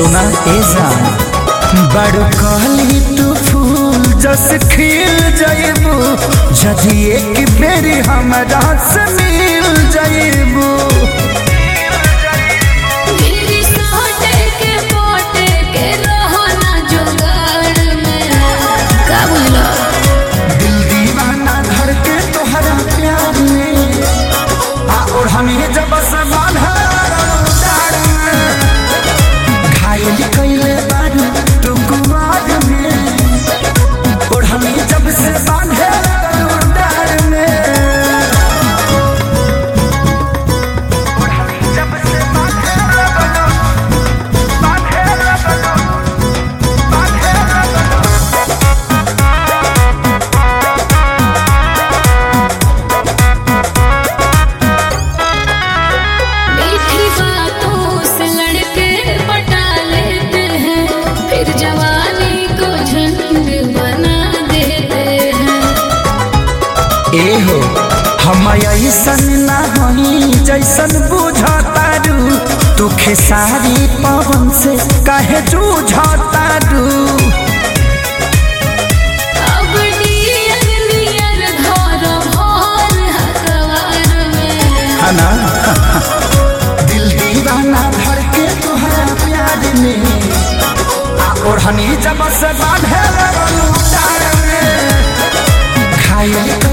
सुना ए जान बड़ कहली तू फूल जस खिल जाइबू जदि एक बेरी हमरा से मिल जाइबू मेरी सोटे के पोटे के रहो ना जुगाड़ में का बोला दिल दीवाना धर के तोहरा प्यार में आ और हमें जब से बांधा डार में घायल कैले बारू तू कुमार में और हमें जब से बांधे डार में और हमें जब से बांधे बांधे बांधे मीठी बातों से लड़के पटा लेते हैं फिर जवानी को झंड बना देते हैं एहो हम ऐसन ना हई जैसन बुझतारू तू खेसारी पवन से काहे जूझतारू अब डियर नियर घर भर हकवार में हना दिल दीवाना धर के तोहरा प्यार में आ ओढ़नी जब से बांधे लगलू डार में घायल